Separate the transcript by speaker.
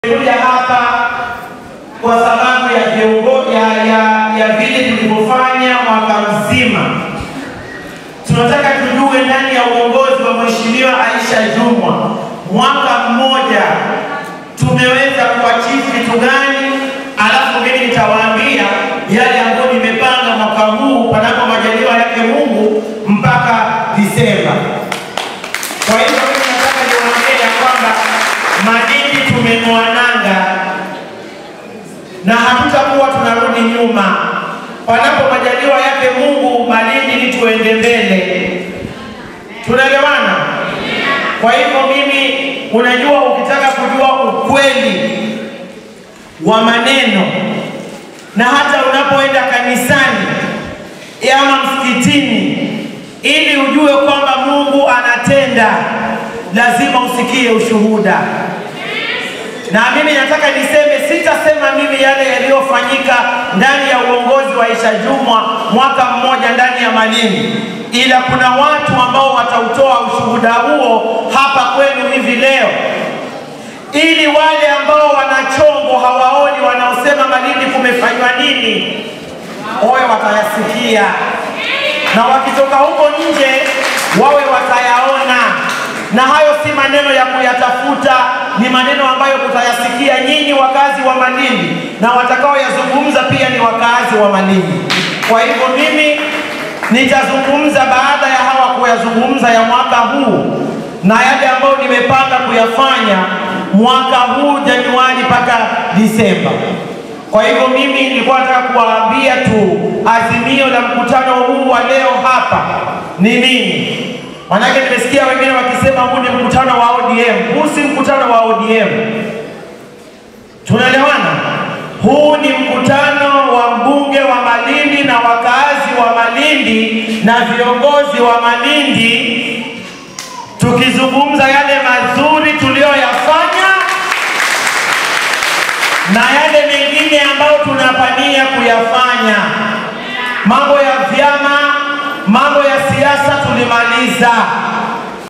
Speaker 1: Nimekuja hapa kwa sababu ya viongozi ya, ya, ya vile tulivyofanya mwaka mzima. Tunataka tujue ndani ya uongozi wa Mheshimiwa Aisha Jumwa mwaka mmoja tumeweza kuachieve vitu gani, alafu mimi nitawaambia yale ambayo nimepanga mwaka huu panapo majaliwa yake Mungu mpaka Disemba. Kwa hivyo mimi nataka niwaambie ya kwamba Madini tumeng'oa nanga na hatutakuwa tunarudi nyuma. Panapo majaliwa yake Mungu, Malindi ni tuende mbele. Tunaelewana? Kwa hivyo mimi, unajua, ukitaka kujua ukweli wa maneno na hata unapoenda kanisani ama msikitini, ili ujue kwamba Mungu anatenda, lazima usikie ushuhuda na mimi nataka niseme, sitasema mimi yale yaliyofanyika ndani ya uongozi wa Aisha Jumwa mwaka mmoja ndani ya Malindi, ila kuna watu ambao watautoa ushuhuda huo hapa kwenu hivi leo, ili wale ambao wanachongo hawaoni, wanaosema Malindi kumefanywa nini, oye watayasikia, na wakitoka huko nje wawe watayaona na hayo si maneno ya kuyatafuta, ni maneno ambayo mutayasikia nyinyi wakazi wa Malindi, na watakaoyazungumza pia ni wakazi wa Malindi. Kwa hivyo mimi nitazungumza baada ya hawa kuyazungumza ya mwaka huu na yale ambayo nimepanga kuyafanya mwaka huu Januari mpaka Disemba. Kwa hivyo mimi nilikuwa nataka kuwaambia tu azimio la mkutano huu wa leo hapa ni nini? Manake nimesikia wengine wakisema huu ni mkutano wa ODM. Huu si mkutano wa ODM. Tunaelewana? Huu ni mkutano wa mbunge wa Malindi na wakazi wa Malindi na viongozi wa Malindi, tukizungumza yale mazuri tuliyoyafanya na yale mengine ambayo tunapania kuyafanya. Mambo ya vyama, mambo ya siasa tulimaliza.